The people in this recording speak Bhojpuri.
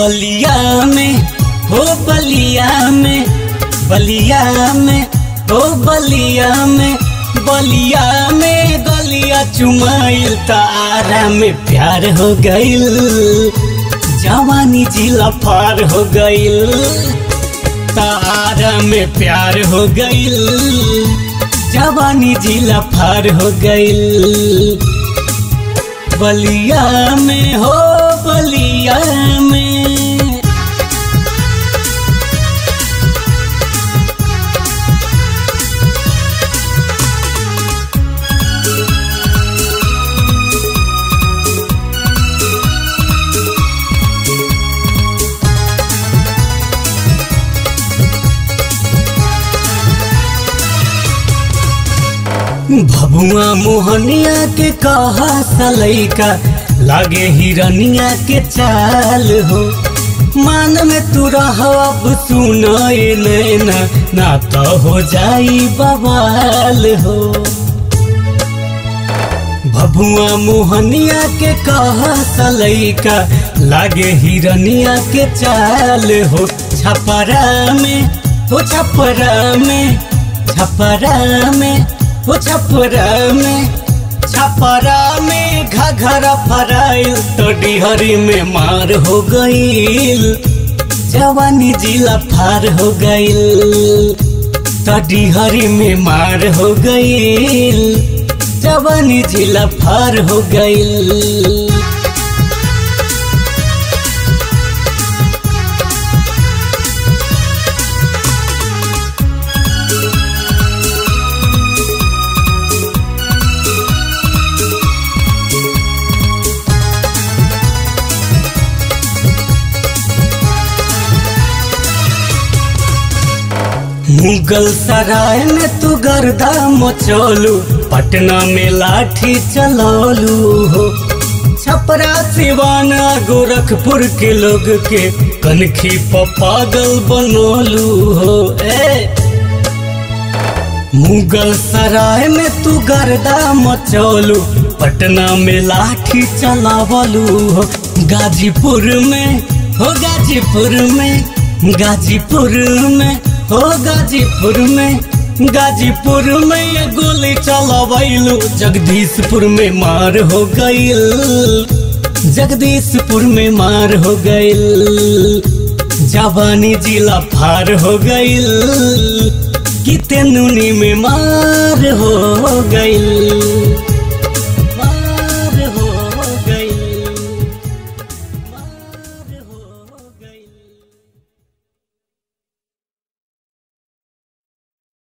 बलिया में हो बलिया में बलिया में हो बलिया में बलिया में गलिया चुमाइल तारा में प्यार हो गइल जवानी जिला पार हो गइल तारा में प्यार हो गइल जवानी जिला पार हो गइल बलिया में हो बलिया में भभुआ मोहनिया के कहा सलैका लागे हिरनिया के चाल हो मान में तू रह अब सुनाए नैना ना तो हो जाई बवाल हो भभुआ मोहनिया के कहा सलैका लागे हिरनिया के चाल हो छपरा में हो छपरा में छपरा में हो छपरा में छपरा में घघरा फराइल तो डिहरी में मार हो गईल जवानी जिला फार हो गईल तो डिहरी में मार हो गईल जवानी जिला फार हो गईल मुगल सराय में तू गर्दा मचोलू पटना में लाठी चलोलू हो छपरा सिवाना गोरखपुर के लोग के कनखी प पागल बनोलू हो ए मुगल सराय में तू गर्दा मचोलू पटना में लाठी चलावलू हो गाजीपुर में हो गाजीपुर में गाजीपुर में हो गाजीपुर में गाजीपुर में ये गोली चलावैलू जगदीशपुर में मार हो गईल जगदीशपुर में मार हो गईल जवानी जिला फार हो गईल किते नुनी में मार हो गईल